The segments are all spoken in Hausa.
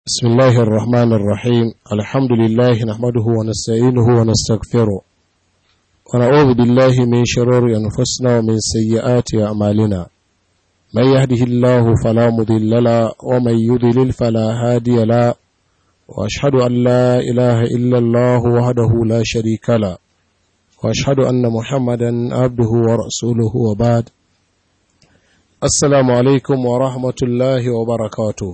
بسم الله الرحمن الرحيم الحمد لله نحمده ونستعينه ونستغفره ونعوذ بالله من شرور أنفسنا ومن سيئات أعمالنا من يهده الله فلا مضل له ومن يضلل فلا هادي له وأشهد أن لا إله إلا الله وحده لا شريك له وأشهد أن محمدا عبده ورسوله وبعد السلام عليكم ورحمة الله وبركاته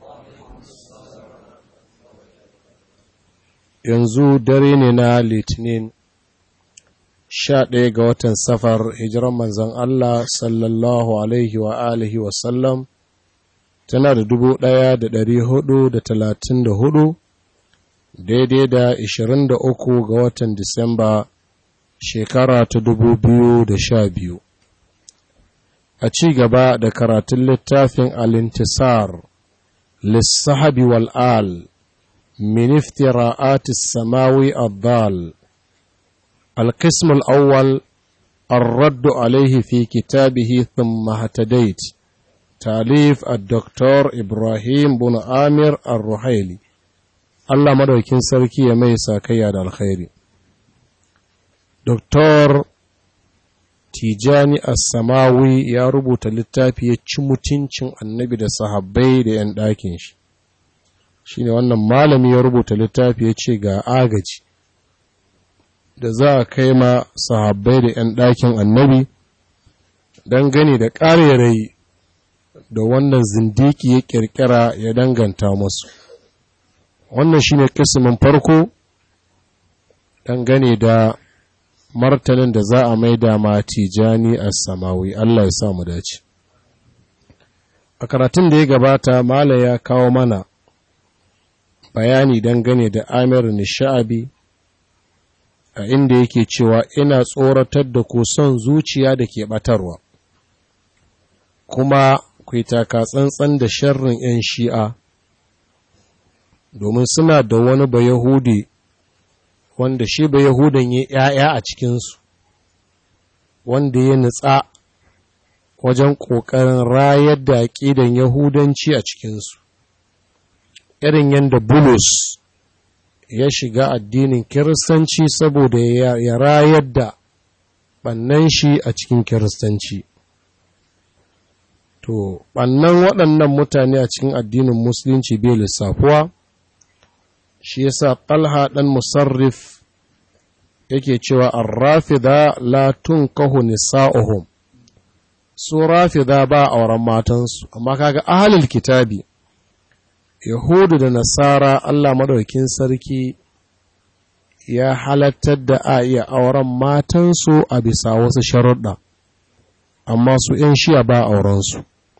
yanzu dare ne na litinin sha ɗaya ga watan safar hijiran manzan Allah sallallahu alaihi wa alihi wasallam tana da dubu ɗaya da ɗari hudu da talatin da hudu daidai da ishirin da uku ga watan disamba shekara ta dubu biyu da sha biyu a ci gaba da karatun littafin alintisar lissahabi wal'al من افتراءات السماوي الضال القسم الأول الرد عليه في كتابه ثم اهتديت تاليف الدكتور إبراهيم بن آمر الرحيلي الله مدوكين سركي يميسا كياد الخير دكتور Tijani As-Samawi ya rubuta littafi ya ci mutuncin annabi da sahabbai da ‘yan ɗakin shi. shine wannan malami ya rubuta littafi ya ce ga agaji da za a kai ma sahabbai da 'yan ɗakin annabi don gani da ƙarerai da wannan zindiki ya ƙirƙira ya danganta musu wannan shine kisimin farko dangane da martanin da za a maida ma tijani a samawi Allah ya sa mu dace a karatun da ya gabata mala ya kawo mana bayani dangane da Amir Nisha'abi a inda yake cewa ina tsoratar da ku son zuciya da ke batarwa kuma ku taka tsantsan da sharrin 'yan shi'a domin suna da wani bayahudi wanda shi bayahudan ya ‘ya'ya a cikinsu wanda ya nutsa wajen ƙoƙarin rayar da aƙidan yahudanci a cikinsu irin yadda bulus ya shiga addinin kiristanci saboda ya rayar da ɓannan shi a cikin kiristanci to ɓannan waɗannan mutane a cikin addinin musulunci bai lissafuwa shi yasa ɗalha ɗan musarrif yake cewa an rafida la tunkahu nisa'uhum su rafida ba auren matansu amma kaga ahalul kitabi Yahudu da Nasara Allah maɗaukin sarki ya halattar da a iya auren matansu a bisa wasu sharuɗa, amma su ‘yan shiya ba aurensu.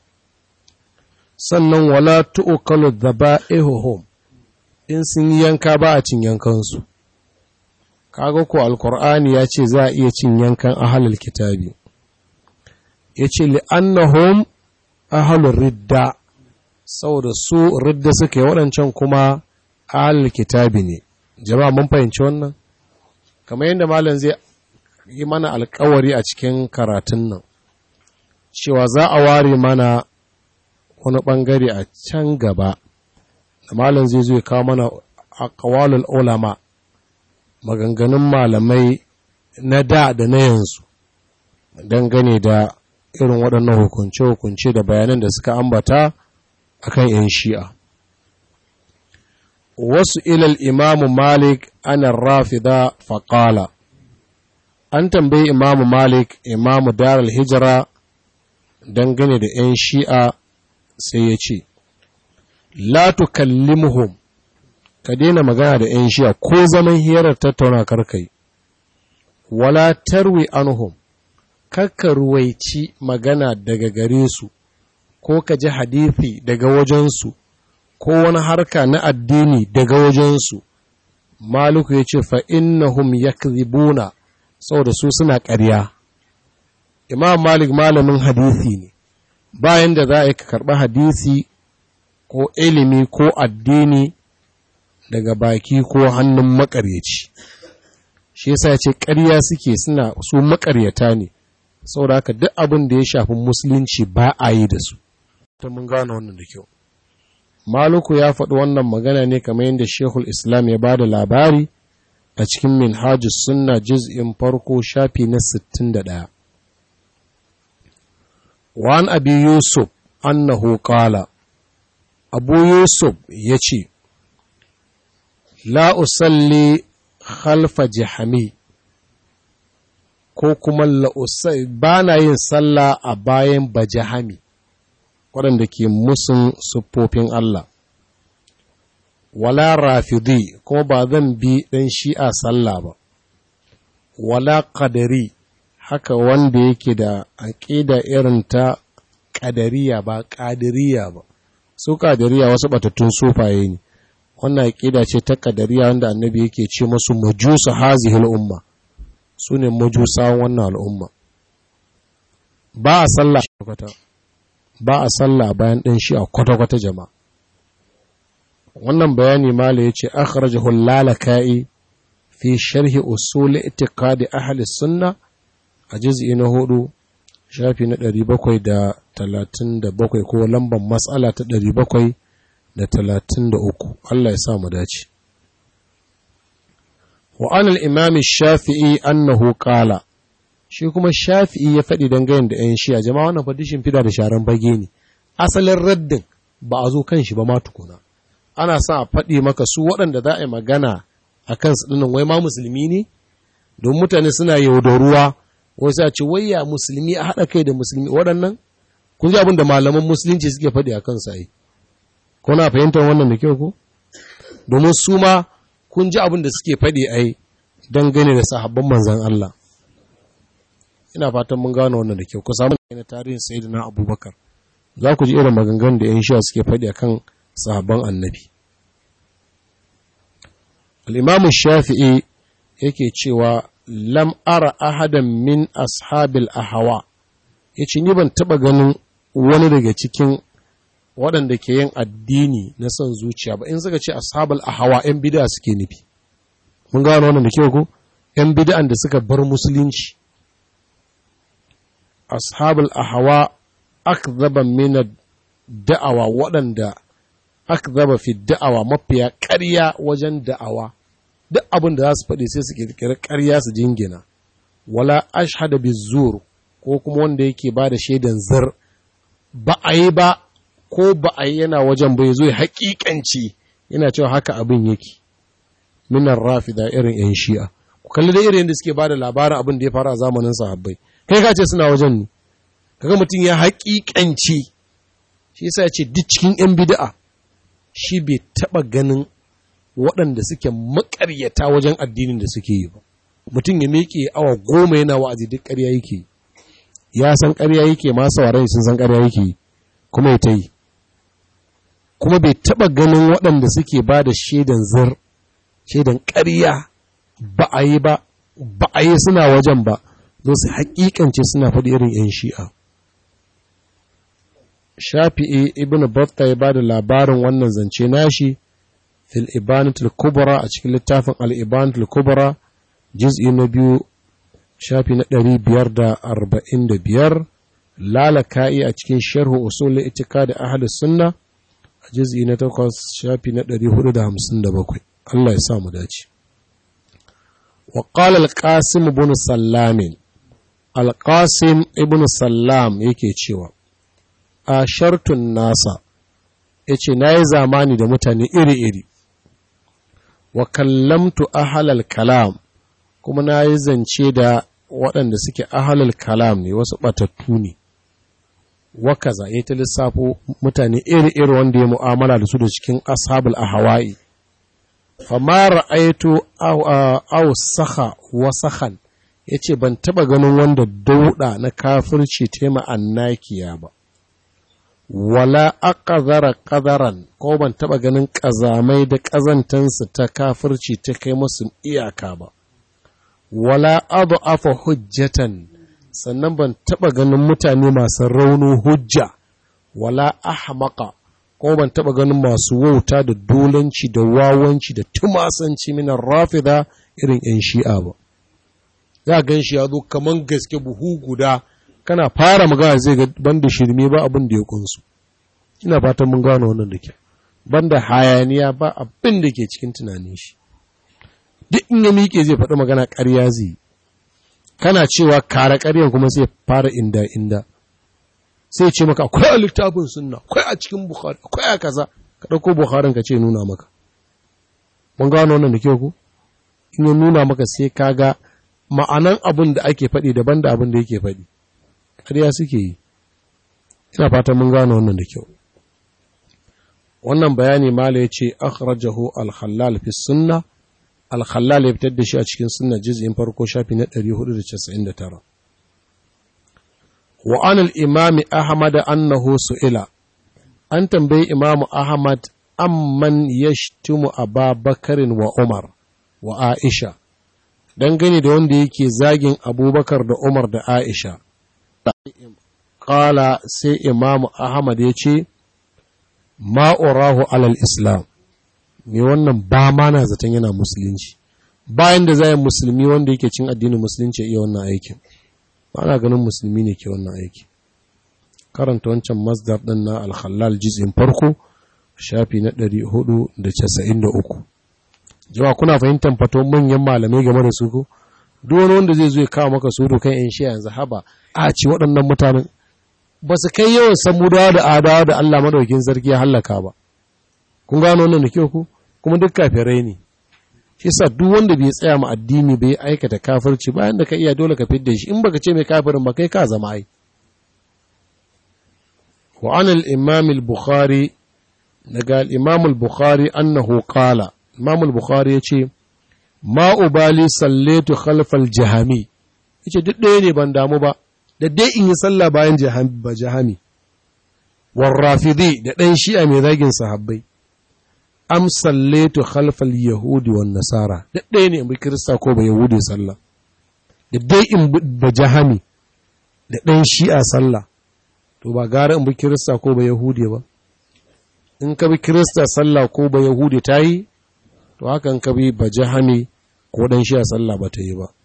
Sannan wala tu'ukalu da ba in sun yi yanka ba a cin yankansu. Kaga ko Alƙur'ani ya ce za a iya cin yankan ahalul kitabi. Ya ce li'annahum ahalul ridda. saboda su ridda suke waɗancan kuma ahalul kitabi ne jama'a mun fahimci wannan kamar yadda malam zai yi mana alkawari a cikin karatun nan cewa za a ware mana wani ɓangare a can gaba da malam zai zo kawo mana aqwalul ulama maganganun malamai na da da na yanzu dangane da irin waɗannan hukunce-hukunce da bayanan da suka ambata akan ‘yan shi'a. Wasu ilal imamu Malik ana rafida faƙala, an tambayi imamu Malik imamu Daral Hijira dangane da ‘yan shi'a sai ya ce, La tukallimuhum ka daina magana da ‘yan shi'a ko zaman hirar tattauna karkai, wala tarwi anhum, kakka ruwaici magana daga gare su. ko ka ji hadithi daga wajensu ko wani harka na addini daga wajensu maluku ya ce fa'innahum ya kribuna saboda su suna ƙarya imam malik malamin hadithi ne bayan da za a yi ka karɓi hadithi ko ilimi ko addini daga baki ko hannun makaryaci shi yasa ya ce ƙarya suke suna su makaryata ne saboda haka duk abin da ya shafi musulunci ba a yi da su ta mun gane wannan da kyau maluku ya faɗi wannan magana ne kamar yadda shekul islam ya ba da labari a cikin minhajus sunna juz'in farko shafi na 61 wa'an abi yusuf annahu qala abu yusuf ya ce la usalli khalfa jahami ko kuma ba na yin sallah a bayan bajahami waɗanda ke musun siffofin Allah wala rafidi kuma ba zan bi ɗan shi'a sallah ba wala ƙadari haka wanda yake da aƙida irin ta ƙadariya ba ƙadiriya ba su ƙadiriya wasu batattun sufaye ne wannan aƙida ce ta ƙadariya wanda annabi yake ce masu majusa hazihil umma su ne majusawan wannan al'umma ba a sallah ba a sallah bayan ɗin shi a kwata-kwata jama'a wannan bayani mala ya ce akhrajahu lalaka'i fi sharhi usul itiqadi ahli sunna a juz'i na hudu shafi na 737 ko lambar matsala ta 733 Allah ya sa mu dace wa anal imam shafi'i annahu qala shi kuma shafi'i ya faɗi dangane da 'yan shiya jama'a wannan fadishin fida da sharan bage ne asalin raddin ba a zo kan shi ba ma tukuna ana sa a faɗi maka su waɗanda za a yi magana a kan su ɗinnan wai ma musulmi ne don mutane suna yaudaruwa wasu a ce wai ya musulmi a haɗa kai da musulmi waɗannan kun ji abin da malaman musulunci suke faɗi a kansu ai kuna fahimtar wannan da kyau ko domin su ma kun ji abin da suke faɗi ai dangane da sahabban manzan Allah ina fatan mun gano wannan da kyau ku samu na tarihin sayyidina abubakar za ku ji irin maganganun da 'yan shi'a suke faɗi akan sahabban annabi al'imamu shafi'i yake cewa lam ara ahadan min ashabil ahawa ya ce ni ban taɓa ganin wani daga cikin waɗanda ke yin addini na son zuciya ba in suka ce ashabul ahawa 'yan bida suke nufi mun gano wannan da kyau ko 'yan bida'an da suka bar musulunci ashabul ahawa akzaba min da'awa waɗanda akzaba fi da'awa mafiya ƙarya wajen da'awa duk abin da za su faɗi sai su ƙirƙiri ƙarya su jingina wala ashhada bizur ko kuma wanda yake ba da shaidan zar ba a yi ba ko ba a yi yana wajen bai zo haƙiƙanci yana cewa haka abin yake minar rafida irin yan shi'a ku kalli da irin da suke ba da labarin abin da ya faru a zamanin sahabbai kai ka ce suna wajen ne kaga mutum ya haƙiƙanci shi yasa ya ce duk cikin yan bid'a shi bai taɓa ganin waɗanda suke maƙaryata wajen addinin da suke yi ba mutum ya miƙe awa goma yana wa'azi duk ƙarya yake ya san ƙarya yake ma sauraron sun san ƙarya yake kuma ya ta yi kuma bai taɓa ganin waɗanda suke ba da shaidan zir shaidan ƙarya ba a yi ba ba a yi suna wajen ba zo su haƙiƙance suna faɗi irin 'yan shi'a shafi'i ibn batta ya ba da labarin wannan zance nashi fil ibanatul kubra a cikin littafin al ibanatul kubra juz'i na biyu shafi na ɗari biyar da arba'in da biyar lalaka'i a cikin sharhu usul itika da ahlus sunna a juz'i na takwas shafi na ɗari hudu da hamsin da bakwai Allah ya sa mu dace wa qala al-qasim ibn sallam al-qasim ibn sallam yake cewa a shartun nasa yace nayi zamani da mutane iri-iri wa kallamtu ahlal kalam kuma na yi zance da waɗanda suke ahalal kalam ne wasu ɓatattu ne wakaza ya ta lissafo mutane iri-iri wanda ya mu'amala da su da cikin ashabul a hawaii fama ra'aitu aw saha wa sahan ya ce ban taɓa ganin wanda dauɗa na kafirci tema annakiya ba wala aqazara qadaran ko ban taɓa ganin ƙazamai da ƙazantansu ta kafirci ta kai musu iyaka ba wala afa hujjatan sannan ban taɓa ganin mutane masu raunin hujja wala ahmaqa ko ban taɓa ganin masu wauta da dolanci da wawanci da tumasanci minan rafida irin 'yan shi'a ba za gan shi ya zo kaman gaske buhu guda kana fara magana zai ga banda shirme ba abin da ya kunsu ina fatan mun gano wannan da ke banda hayaniya ba abin da ke cikin tunanin shi duk in ya miƙe zai faɗi magana ƙarya zai kana cewa kare ƙaryan kuma sai fara inda inda sai ce maka akwai a littafin sunna akwai a cikin bukhari akwai a kaza ka ɗauko bukharin ka ce nuna maka mun gano wannan da kyau ku in ya nuna maka sai ka ga ma'anan abin da ake faɗi daban da abin da yake faɗi ƙarya suke yi ina fatan mun gano wannan da kyau wannan bayani mala ya ce akhrajahu al-khallal fi sunna al-khallal ya fitar da shi a cikin sunna juz'in farko shafi na 499 wa an al-imam ahmad annahu su'ila an tambayi imam ahmad amman yashtumu ababakarin wa umar wa aisha dangane da wanda yake zagin abubakar da umar da aisha Kala sai Imamu Ahmad ya ce, Ma'urahu alal Islam, me wannan ba ma na zaton yana musulunci, bayan da zai musulmi wanda yake cin addinin musulunci iya wannan aikin, ba na ganin musulmi ne ke wannan aiki. Karanta wancan masdar ɗin na alhallal jizin farko, shafi na ɗari hudu da casa'in da uku. Jawa kuna fahimtar fato manyan malamai game da su ko? Duk wani wanda zai zo ya kawo maka su kan ‘yan shi yanzu haba, a ce waɗannan mutanen ba su kai yawan samudawa da adawa da Allah madaukin sarki ya hallaka ba kun gano wannan da kyau ku kuma duk kafirai ne shi sa duk wanda bai tsaya ma addini bai aikata kafirci bayan da ka iya dole ka fidda shi in baka ce mai kafirin ba kai ka zama ai wa an al-imam al-bukhari daga al-imam al-bukhari annahu qala imam al-bukhari yace ma ubali sallatu khalfal jahami yace duk ɗaya ne ban damu ba da dai in yi sallah bayan ba jahami warrafidi da ɗan shi'a mai zagin sahabbai am sallaitu khalfal yahudi wan nasara da ɗaya ne in bi kirista ko ba yahudi sallah da dai in ba jahami da ɗan shi'a sallah to ba gara in bi kirista ko ba yahudi ba in ka bi kirista sallah ko ba yahudi ta yi to haka in ka bi ba jahami ko ɗan shi'a sallah ba ta yi ba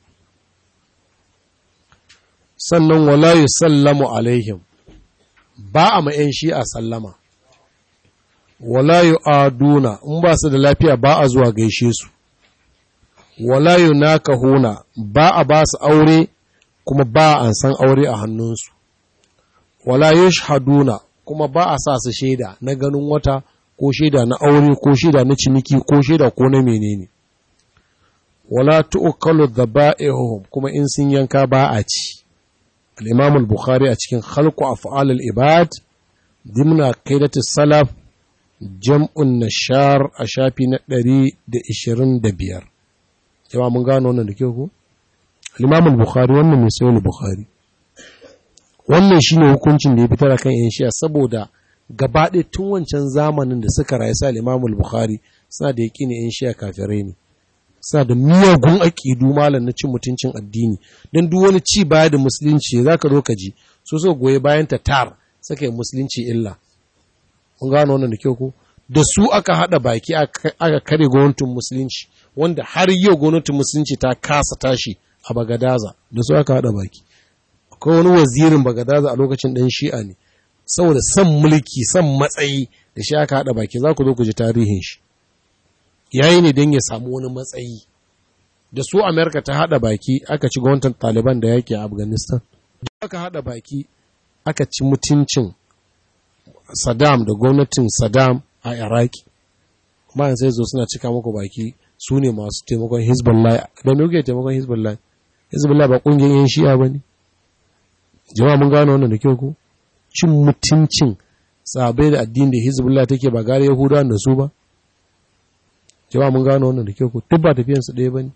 sannan wala yi sallamu alaihim ba a ma'yan shi a sallama wala yi aduna in ba su da lafiya ba a zuwa gaishe su wala yi naka huna ba a ba su aure kuma ba a san aure a hannunsu wala yi shahaduna kuma ba a sa su shaida na ganin wata ko shaida na aure ko shaida na ciniki ko shaida ko na menene wala tu'kalu dhaba'ihum kuma in sun yanka ba a ci الإمام البخاري أتكين خلق أفعال الإباد ضمن عقيدة السلف جمع النشار أشافي ندري دا إشرين دبير جماعة من قانون وانا نكيوكو الإمام البخاري وانا من سيول البخاري wannan shine hukuncin da ya fitar kan yan shi'a saboda gabaɗaya tun wancan zamanin da suka rayu sa Imam Bukhari suna da yaƙini yan shi'a kafirai ne suna da miyagun aƙidu malam na cin mutuncin addini don duk wani ci baya da musulunci za ka zo ka ji so so goyi bayan ta tar saka yi musulunci illa kun gano wannan da kyau ko da su aka haɗa baki aka kare gwamnatin musulunci wanda har yau gwamnatin musulunci ta kasa tashi a bagadaza da su aka haɗa baki akwai wani wazirin bagadaza a lokacin ɗan shi'a ne saboda son mulki son matsayi da shi aka haɗa baki za ku zo ku ji tarihin shi yayi ne don ya samu wani matsayi da su amerika ta haɗa baki aka ci gwamnatin taliban da yake a afghanistan da aka haɗa baki aka ci mutuncin saddam da gwamnatin saddam a iraki bayan sai zo suna cika muku baki su ne masu taimakon hezbollah da me kuke taimakon hezbollah hezbollah ba ƙungiyar yan shi'a ba ne jama'a mun gano wannan da kyau ko cin mutuncin sabai da addini da hezbollah take ba gare yahudawa da su ba jama'a mun gano wannan da kyau ko duk ba tafiyansu ɗaya ba ne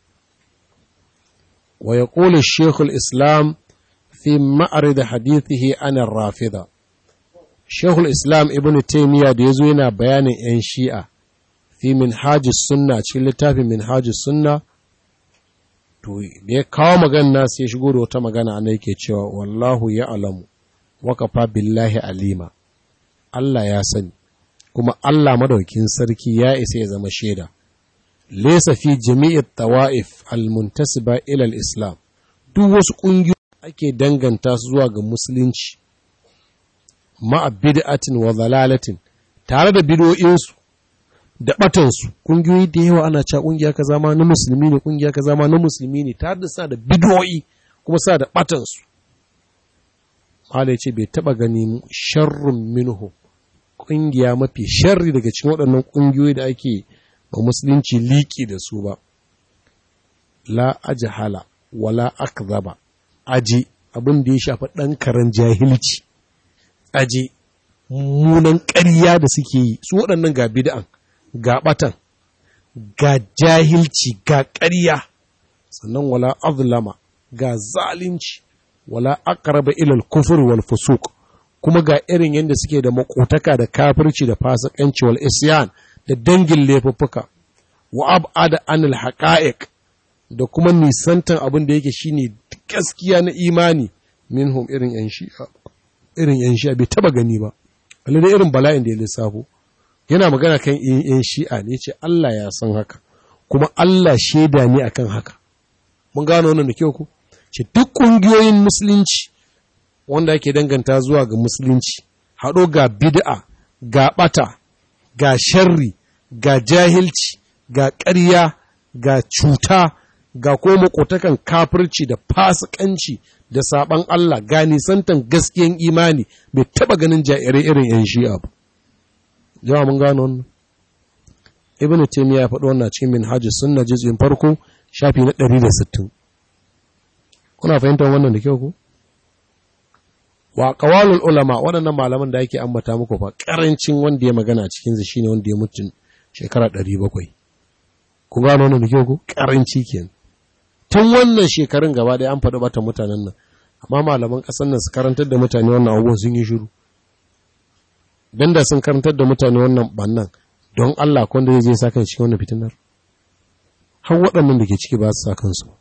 wa ya ƙole shekul islam fi ma'ari da hadithihi anan rafida shekul islam ibn taimiyya da ya zo yana bayanin 'yan shi'a fi min sunna cikin littafin min sunna to da ya kawo magana sai shigo da wata magana ana yake cewa wallahu ya alamu wakafa billahi alima Allah ya sani kuma Allah madaukin sarki ya isa ya zama shaida laysa fi jami'i tawa'if almuntasiba ila islam duk wasu kungiyoyi ake danganta su zuwa ga musulunci ma'a bid'atin wa dalalatin tare da bidoyinsu da batansu ƙungiyoyi da yawa ana cewa ƙungiya ka zama na musulmi ne ƙungiya ka zama na musulmi ne tare da sa da bidoyi kuma sa da batansu Allah ya ce bai taba ganin sharrun minhu ƙungiya mafi sharri daga cikin waɗannan ƙungiyoyi da ake ba musulunci liƙi da su ba la ajhala wala akzaba aji abin da ya shafi ɗan karen jahilci aji munan ƙarya da suke yi su waɗannan ga bid'an ga ɓatan ga jahilci ga ƙarya sannan wala azlama ga zalunci wala aqraba ila al-kufr wal fusuq kuma ga irin yadda suke da makotaka da kafirci da fasikanci wal isyan da dangin laifuffuka wa ab'ada anil haqa'iq da kuma nisantan abin da yake shine gaskiya na imani minhum irin yan shi'a irin yan shi'a bai taba gani ba Allah da irin bala'in da ya lissafo yana magana kan yan shi'a ne yace Allah ya san haka kuma Allah shaida ne akan haka mun gano wannan da kyau ku ce duk kungiyoyin musulunci wanda ake danganta zuwa ga musulunci haɗo ga bid'a ga ɓata ga sharri ga jahilci ga ƙarya ga cuta ga ko makotakan kafirci da fasikanci da saban Allah ga nisantan gaskiyan imani bai taba ganin jairai irin yan shi'a ba jama'a mun gano wannan ibnu taymiya ya faɗo wannan cikin minhajus sunna juz'in farko shafi na 160 kuna fahimtar wannan da kyau ko wa qawalul ulama waɗannan malaman da yake ambata muku fa karancin wanda ya magana a cikin shine wanda ya mutu shekara 700 ku gano wannan da kyau ko karanci kenan tun wannan shekarun gaba ɗaya an faɗi bata mutanen nan amma malaman ƙasar nan su karantar da mutane wannan abubuwan sun yi shiru dan da sun karantar da mutane wannan bannan don Allah ko wanda zai sa kan cikin wannan fitinar har waɗannan da ke ciki ba su sa kansu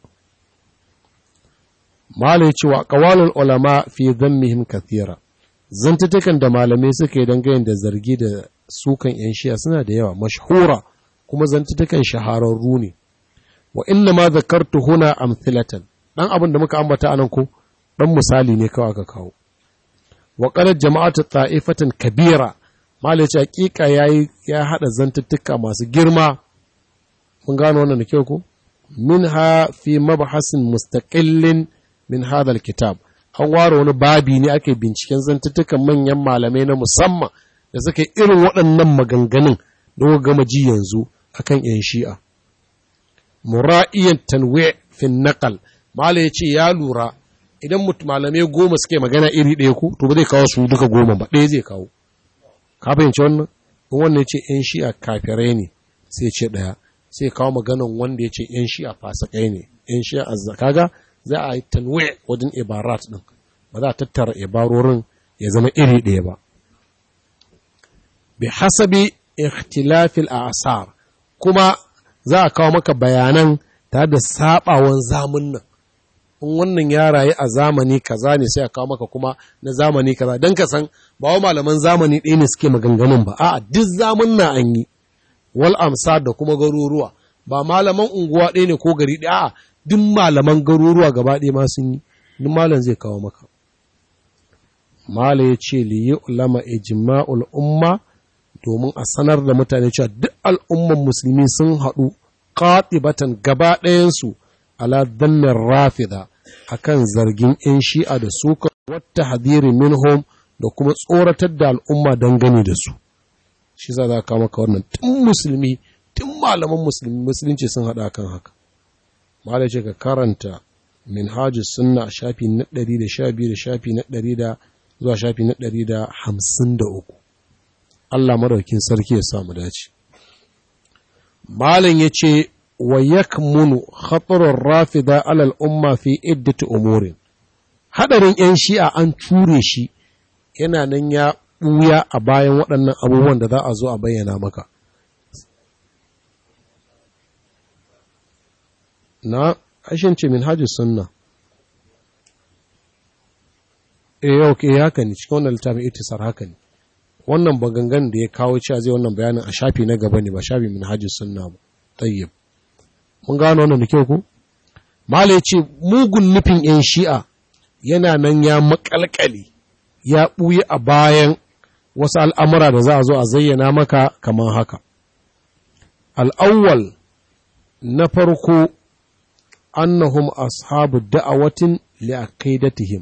malai cewa qawalul ulama fi dhammihim kathira zantutukan da malamai suka yi dangane da zargi da sukan yan shi'a suna da yawa mashhura kuma zantutukan shahararru ne wa inna ma zakartu huna amthilatan dan abin da muka ambata anan ko dan misali ne kawai aka kawo wa qala jama'atu ta'ifatan kabira malai ce hakika yayi ya hada zantuttuka masu girma mun gano wannan da kyau ko minha fi mabhasin mustaqillin min hadha alkitab an ware wani babi ne ake binciken zantuttukan manyan malamai na musamman da suka yi irin waɗannan maganganun da gama ji yanzu akan yan shi'a mura'iyan tanwe fin naqal mala ya ce ya lura idan malamai goma suke magana iri ɗaya ku to ba zai kawo su duka goma ba ɗaya zai kawo ka fahimci wannan in wannan ce yan shi'a kafirai ne sai ce ɗaya sai kawo maganan wanda ya ce yan shi'a fasakai ne yan shi'a azza kaga za a yi tanwe wajen ibarat ɗin ba za a tattara ibarorin ya zama iri ɗaya ba bi hasabi ikhtilafil asar kuma za a kawo maka bayanan tare da sabawan zamun nan in wannan ya rayu a zamani kaza ne sai a kawo maka kuma na zamani kaza don ka san ba wa malaman zamani ɗaya ne suke maganganun ba a'a duk zamun na an yi wal amsa da kuma garuruwa ba malaman unguwa ɗaya ne ko gari ɗaya a'a duk malaman garuruwa gaba ɗaya ma sun yi duk malam zai kawo maka mala ya ce li yi ulama ijma'ul umma domin a sanar da mutane cewa duk al'umman musulmi sun haɗu ƙaɗibatan gaba ɗayansu ala dannin rafida akan zargin ‘yan shi'a da suka wata hadiri minhum da kuma tsoratar da al'umma dangane da su shi za za kawo maka wannan tun musulmi tun malaman musulmi musulunci sun haɗa kan haka ma ce ka karanta minhajus sunna a shafi na ɗari da sha biyu da shafi na ɗari da zuwa shafi na ɗari da hamsin da uku Allah maraukin sarki ya samu dace. Malam ya ce, wa yakmunu khatarun rafida alal umma fi iddati umurin. Hadarin ‘yan shi'a an ture shi yana nan ya ɓuya a bayan waɗannan abubuwan da za a zo a bayyana maka. Na, ashin ce min hajji sunna. E, yau ke haka ne, cikin wannan littafin itisar haka ne. wannan bagangan da ya kawo cewa zai wannan bayanin a shafi na gaba ne ba shafi min hajji sunna ba tayyib mun gano wannan da kyau ko mala ya ce mugun nufin yan shi'a yana nan ya makalkale ya ɓuyi a bayan wasu al'amura da za a zo a zayyana maka kamar haka al'awwal na farko annahum ashabu da'awatin li'aqidatihim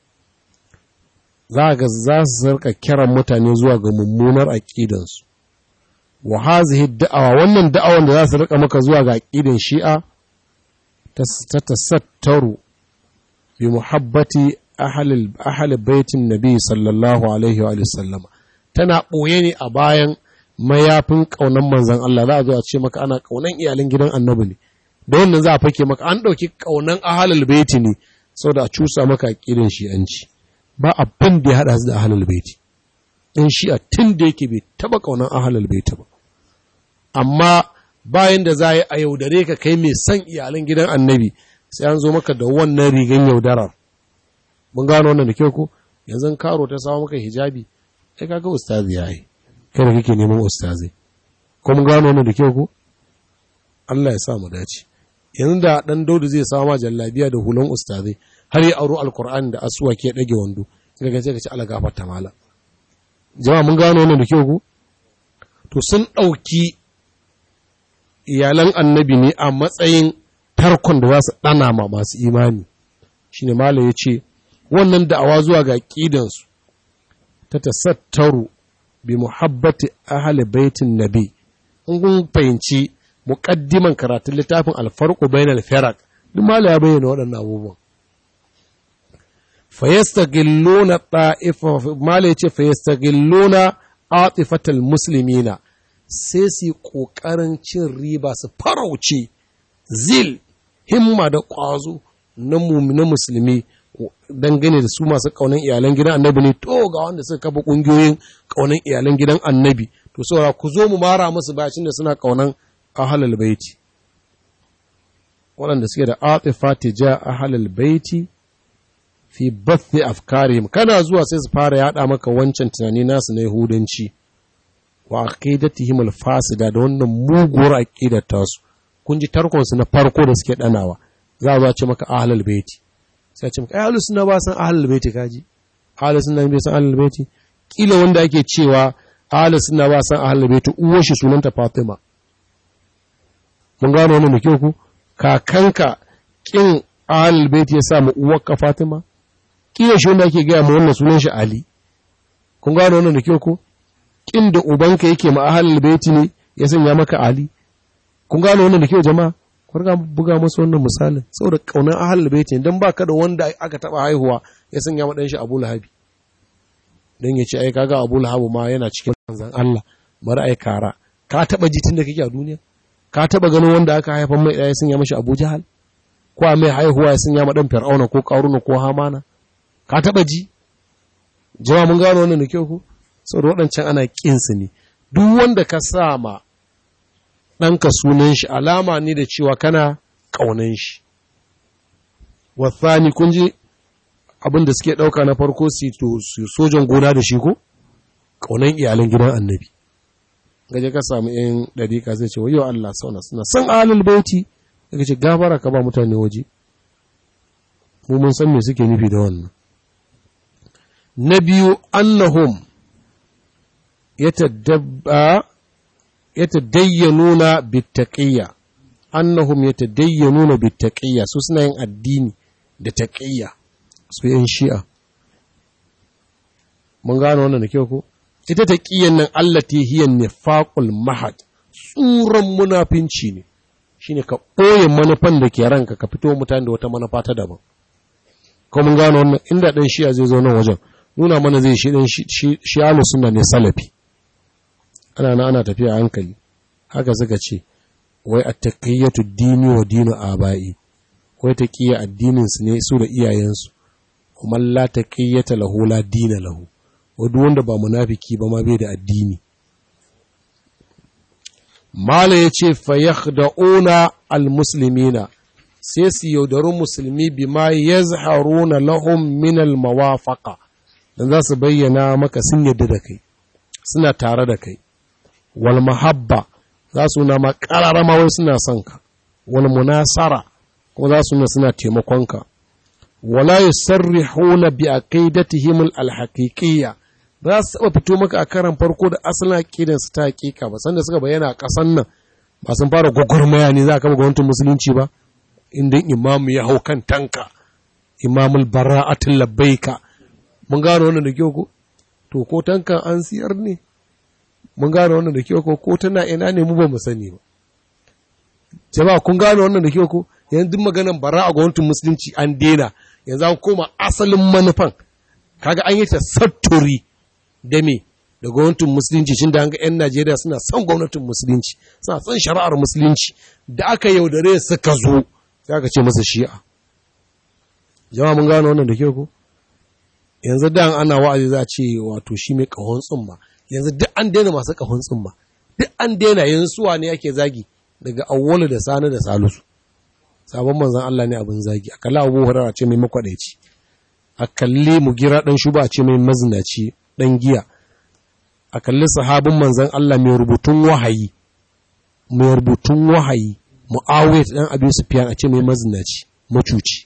za ga za su sarka kiran mutane zuwa ga mummunar aqidansu wa hazihi da'awa wannan da'awan da za su rika maka zuwa ga aqidan shi'a ta tasattaru bi muhabbati ahli ahli baitin nabi sallallahu alaihi wa sallama tana boye ne a bayan mayafin kaunan manzon Allah za a zo a ce maka ana kaunan iyalin gidan annabi ne da wannan za a fake maka an ɗauki ƙaunan ahalul baiti ne saboda a cusa maka ƙirin shi'anci ba abin da ya haɗa su da ahalul baiti in shi'a tun da yake bai taɓa ƙaunan ahalul baiti ba amma bayan da za a yi a yaudare ka kai mai son iyalan gidan annabi sai an zo maka da wannan rigan yaudarar mun gano wannan da kyau ko yanzu karo ta samu maka hijabi ai kaga ustazi ya yi kai da kake neman ustazi ko mun gano wannan da kyau ko Allah ya sa mu dace yanzu da dan daudu zai samu ma jallabiya da hulan ustazai har ya aro alkur'ani da asuwa ke dage wando sai ka ce ka ci ala gafarta mala jama'a mun gano wannan da kyau ku to sun dauki iyalan annabi ne a matsayin tarkon da za su dana ma masu imani shine mala ya ce wannan da'awa zuwa ga aqidan su ta tasattaru bi muhabbati ahli baitin nabi in kun fahimci muƙaddiman karatun littafin alfarko bainal firak duk mala ya bayyana waɗannan abubuwan fayastagilluna ta'ifa mala yace fayastagilluna atifatal muslimina sai su kokarin cin riba su farauce zil himma da ƙwazo na na musulmi dangane da su masu kaunan iyalan gidan annabi ne to ga wanda suka kafa ƙungiyoyin kaunan iyalan gidan annabi to saura ku zo mu mara musu bacin da suna kaunan ahalal baiti waɗanda suke da atifa tija ahalal baiti fi bathi afkarihim kana zuwa sai su fara yada maka wancan tunani nasu na yahudanci wa aqidatihim alfasida da wannan muguwar aqidar tasu kun ji tarkon su na farko da suke danawa za a ce maka ahalal baiti sai ce maka ahlus sunna ba san ahalal baiti kaji ahlus sunna bai san ahalal baiti kila wanda ake cewa ahlus sunna ba san ahalal baiti uwar shi sunanta Fatima mun gano wannan da kyau ku kakanka kin ahlul bait ya sa mu uwarka Fatima kiyaye shi wanda ake gaya mu wannan sunan shi Ali kun gano wannan da kyau ku kin da ubanka yake ma ahlul bait ne ya sanya maka Ali kun gano wannan da kyau jama'a ku riga buga musu wannan misalin saboda kaunar ahlul bait ne dan baka da wanda aka taba haihuwa ya sanya ma dan shi Abu Lahabi dan ya ce ai kaga Abu Lahab ma yana cikin manzon Allah bari ai kara ka taba jitin da kake a duniya ka taba ganin wanda aka haifan mai ɗaya sun ya mashi Abu Jahal ko mai haihuwa ya sun ya madan Fir'auna ko Qaruna ko Hamana ka taba ji jama'a mun gano wannan da kyau ko saboda waɗancan ana kin su ne duk wanda ka sa ma ɗanka sunan shi alama ne da cewa kana ƙaunan shi wasani kun ji abin da suke ɗauka na farko su sojan gona da shi ko ƙaunan iyalan gidan annabi gaje ka samu yan ɗariƙa zai ce wayo Allah sauna suna san alul baiti daga ce gafara ka ba mutane waje mu mun san me suke nufi da wannan na biyu annahum yatadabba yatadayyanuna bittaqiyya annahum yatadayyanuna bittaqiyya su suna yin addini da taqiyya su yan shi'a mun gano wannan da kyau ko ita ta ƙiyan nan allati hiya nifaqul mahad tsuran munafinci ne shine ka ɓoye manufan da ke ranka ka fito mutane da wata manufa ta daban ko mun gano wannan inda dan shi'a zai zo nan wajen nuna mana zai shi dan shi alu sunna ne salafi ana na ana tafiya hankali haka suka ce wai at-taqiyatu dini wa dinu abai wai taqiya addinin su ne su da iyayensu kuma la taqiyata lahu la dina lahu wadda wanda ba munafiki ba ma bai da addini mala ya ce fayyada'una al-muslimina sai su yaudaru musulmi bi ma ya zaharuna lahum min al-mawafaka don za su bayyana maka sun yadda da kai suna tare da kai wal mahabba za su na makararama wai suna son ka wal munasara kuma za su na suna taimakonka wala yusarrihuna bi aqidatihim al-haqiqiyya ba za su taɓa fito maka a karan farko da asalin aƙidan su ta haƙiƙa ba sanda suka bayyana a ƙasan nan ba sun fara gwagwarmaya ne za a kama gwamnatin musulunci ba inda imamu ya hau kan tanka imamul bara'atul labbaika mun gano wannan da kyau ko to ko tankan an siyar ne mun gano wannan da kyau ko ko tana ina ne mu ba mu sani ba jama'a kun gano wannan da kyau ko yanzu duk maganan bara'a gwamnatin musulunci an dena yanzu an koma asalin manufan kaga an yi ta satturi da me da gwamnatin musulunci shi da an ga 'yan Najeriya suna son gwamnatin musulunci suna son shari'ar musulunci da aka yaudare suka zo sai aka ce masa shi'a jama'a mun gano wannan da kyau ko yanzu da ana wa'azi za a ce wato shi mai kahon tsumma yanzu duk an daina masu kahon tsumma duk an daina yanzu suwa ne ake zagi daga awwalu da sani da salisu sabon manzan Allah ne abin zagi a kalli abu hurara ce mai makwadaici a kalli mugira dan shuba a ce mai mazinaci dan giya a kalli sahabin manzan Allah mai rubutun wahayi mai rubutun wahayi mu'awiyat dan abin sufiyan a ce mai mazinaci macuci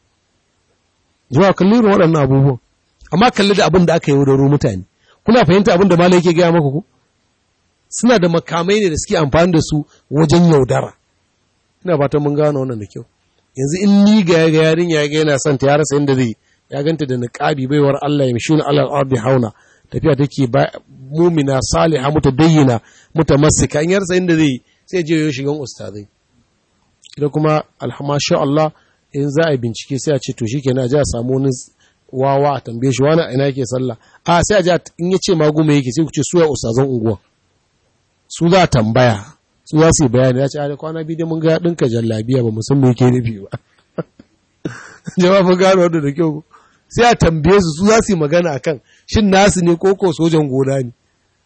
jama'a kalli irin waɗannan abubuwan amma kalli da abin da aka yi wadaro mutane kuna fahimta abin da malai yake gaya maka ku suna da makamai ne da suke amfani da su wajen yaudara ina fatan mun gano wannan da kyau yanzu in ni ga ga yarin ya ga yana son ta ya rasa inda zai ya ganta da niqabi baiwar Allah ya mishuna alal ardi hauna tafiya take ba mumina salihah mutadayyina mutamassika in ya rasa inda zai sai je yo shigan ustazai idan kuma alhamasha Allah in za a yi bincike sai a ce to shikenan a ji a samu wani wawa a tambaye shi wani ina yake sallah a sai a ji in ya ce magume yake sai ku ce suya ustazan unguwa su za a tambaya su za su yi bayani ya ce a kwana biyu dai mun ga ɗinka jallabiya ba musamman yake nufi ba jama'a mun gano wanda da kyau sai a tambaye su su za su yi magana akan shin nasu ne ko ko sojan gona ne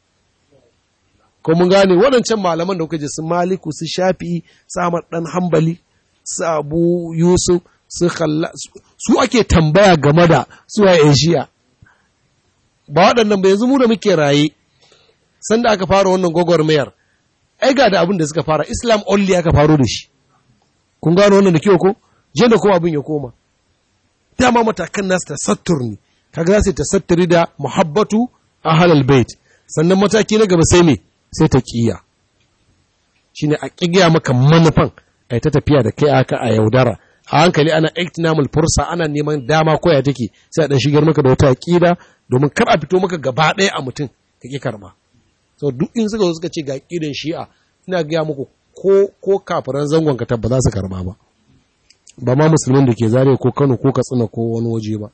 ko mun gane waɗancan malaman da kuka ji su maliku su shafi samar ɗan hambali su abu yusuf su khalla su ake tambaya game da su a shi'a ba waɗannan ba yanzu mu da muke raye sanda aka fara wannan gwagwarmayar ai ga da abin da suka fara islam only aka faro da shi kun gano wannan da kyau ko je da kuma abin ya koma dama matakan nasu tasattur ne kaga za su tasatturi da muhabbatu ahlal bait sannan mataki na gaba sai me sai ta kiya shine a kigiya maka manufan ai ta tafiya da kai aka a yaudara a hankali ana iktinamul fursa ana neman dama koya take sai a dan shigar maka da wata aqida domin kar a fito maka gaba ɗaya a mutum ka ki karba so duk in suka zo suka ce ga aqidan shi'a ina gaya muku ko ko kafiran zangon ka tabba za su karba ba ba ma musulmin da ke zare ko Kano ko Katsina ko wani waje ba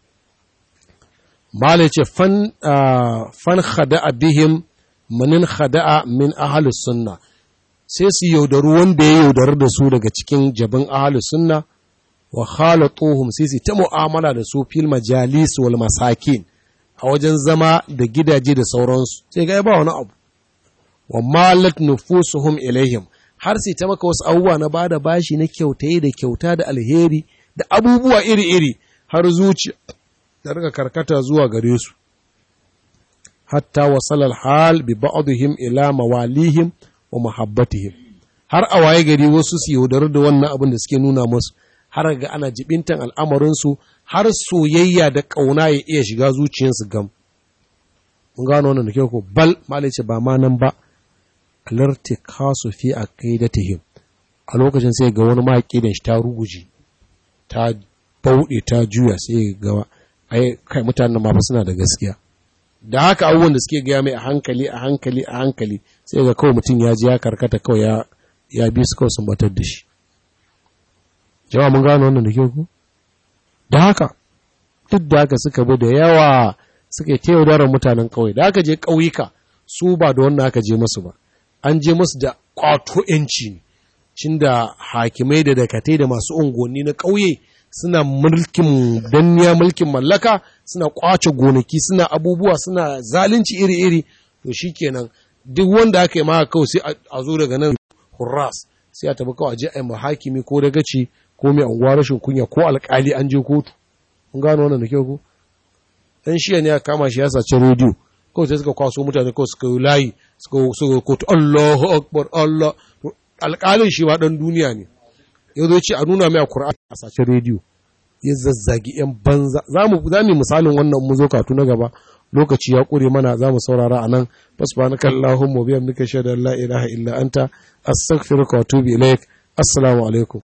Malai ce fan fan khada'a bihim manin khada'a min ahlus sunna sai su yaudaru wanda ya yaudar da su daga cikin jabin ahlus sunna wa khalatuhum sai su ta mu'amala da su fil majalis wal masakin a wajen zama da gidaje da sauransu sai ga ba wani abu wa malat nufusuhum ilaihim har sai ta maka wasu abubuwa na bada bashi na kyautaye da kyauta da alheri da abubuwa iri-iri har zuciya da rika karkata zuwa gare su hatta wasalal hal bi ba'dihim ila mawalihim wa muhabbatihim har a waye gari wasu su yaudar da wannan abin da suke nuna musu har ga ana jibintan al'amarinsu har soyayya da ƙauna ya iya shiga zuciyarsu gam mun gano wannan da kyau ko bal malai ce ba ma nan ba alarti kasu fi aqidatihim a lokacin sai ga wani maƙidan shi ta ruguje ta bauɗe ta juya sai ga ai kai mutanen ma suna da gaskiya da haka abubuwan da suke gaya mai a hankali a hankali a hankali sai ga kawai mutum ya ji ya karkata kawai ya ya bi su kawai sun batar da shi jama'a mun gano wannan da kyau ku da haka duk da haka suka bi da yawa suka yi yaudarar mutanen ƙauye da aka je ƙauyuka su ba da wannan aka je masu ba an je masu da ƙwato ‘yanci ne cin da hakimai da dakatai da masu unguwanni na ƙauye suna mulkin danniya mulkin mallaka suna ƙwace gonaki suna abubuwa suna zalunci iri-iri to shi kenan duk wanda aka yi ma kawai sai a zo daga nan hurras sai a tabi kawai a je a yi hakimi ko dagaci ko mai anguwa rashin kunya ko alƙali an je kotu mun gano wannan da kyau ko dan shiya ne ya kama shi ya sace rediyo kawai sai suka kwaso mutane kawai suka yi layi suka suka kotu Allahu akbar Allah alƙalin shi ma dan duniya ne ya zo ce a nuna mai Qur'ani a sace rediyo ya zazzagi ‘yan banza za mu misalin wannan mu zo katu na gaba lokaci ya ƙure mana za mu saurara a nan fasbanaka Allahumma biyan muka shaidar la ilaha illa anta astaghfiruka wa atubu ilaik assalamu alaikum